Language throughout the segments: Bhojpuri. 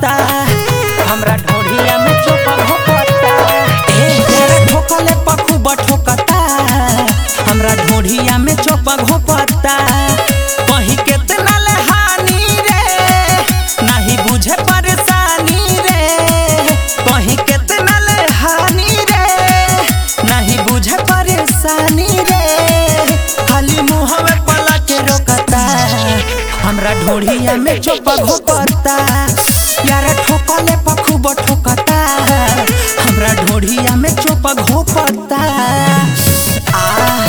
घोपता हमरा ढोढ़िया में चोपा घोपता ए तेरे ठोकले पखू बठोकता हमरा ढोढ़िया में चोपा घोपता कहीं केतना ले हानि रे नहीं बुझे परेशानी रे कहीं केतना ले हानि रे नहीं बुझे परेशानी रे खाली मुहवे पला के रोकता हमरा ढोढ़िया में चोपा घोपता यार ठोकले पखू ठोकता हमरा ढोढ़िया में चोपा घोपता आ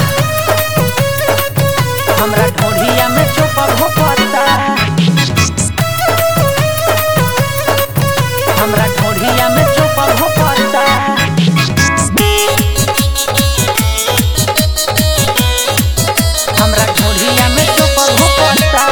हमरा ढोढ़िया में चोपा घोपता हमरा ढोढ़िया में चोपा घोपता हमरा ढोढ़िया में चोपा घोपता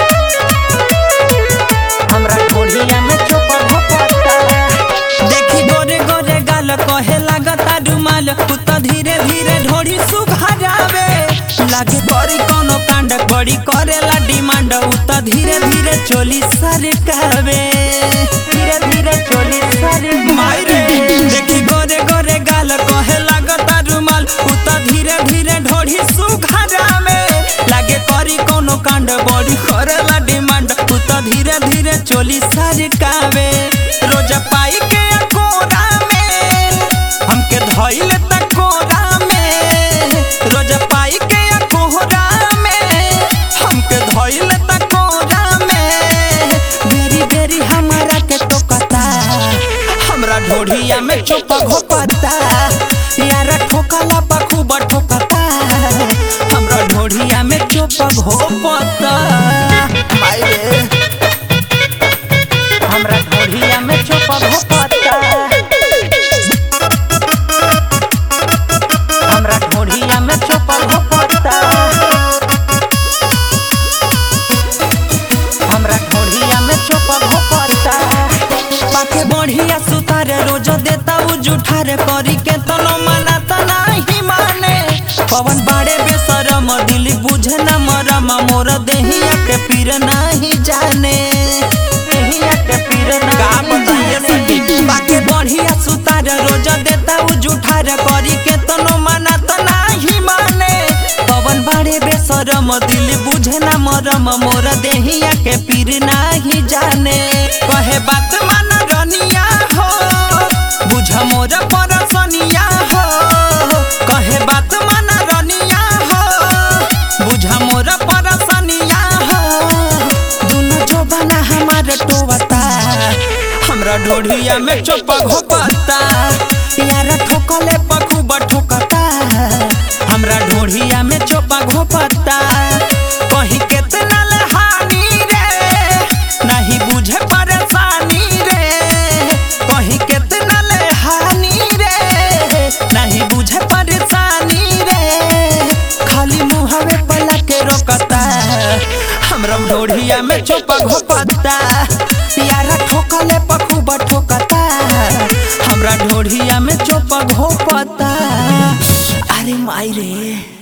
हमरा ढोढ़िया में चोपा घोपता देखी गोरे गोरे गाल कहे लागता रुमाल तू तो धीरे धीरे ढोढ़ी सुघारावे लागे बड़ी कोनो कांड बड़ी करेला डिमांड उ तो धीरे धीरे चोली सरकावे धीरे धीरे चोली सरकावे देखी गोरे गोरे गाल कहे लागता रुमाल उ तो धीरे धीरे ढोढ़ी सुघारावे लागे करी कोनो कांड बड़ी करेला डिमांड उ तो धीरे धीरे चोली सरकावे रोज पाई के कोरा में हमके धइल त कोरा में रोज पाई के कोहरा में हमके धइल त कोरा में बेरी बेरी हमारा के टोकता हमरा ढोढ़िया में चोपा घोपता यार ठोकला पखू ठोकता हमरा ढोढ़िया में चोपा घोपता माई रे हमरा ढोढ़िया में चोपा घोपता हमरा ढोढ़िया में चोपा घोपता हमरा ढोढ़िया में चोपा घोपता पाके बढ़िया सुतार रोज देता उ जुठार करी के तनो मना त नाही माने पवन बाड़े बेसरम दिल बुझे न मरम मोर देहिया के पीर नाही जाने देहिया के पीर का बताइए सखी बाके बढ़िया सुतार रोज देता उ जुठार करी के तनो मना त नाही माने पवन बाड़े बेसरम दिल बुझे न मरम मोर देहिया के पीर नाही जाने कहे बात मान रनिया हो बुझ मोर परसनिया हो कहे बात मान रनिया हो बुझ मोर परसनिया हो दुनु जोबाना हमार टोवता हमरा ढोढ़िया में चोपा घोपता यार ठोकले पखू ठोकता हमरा ढोढ़िया में चोपा घोपता कहीं केतना ले हानि रे नहीं बुझे परेशानी रे कहीं केतना ले हानि रे नहीं बुझे परेशानी रे खाली मुहवे पला के रोकता हमरा ढोढ़िया में चोपा घोपता यार ठोकले पखू ठोकता हमरा ढोढ़िया में चोपा घोपता अरे माई रे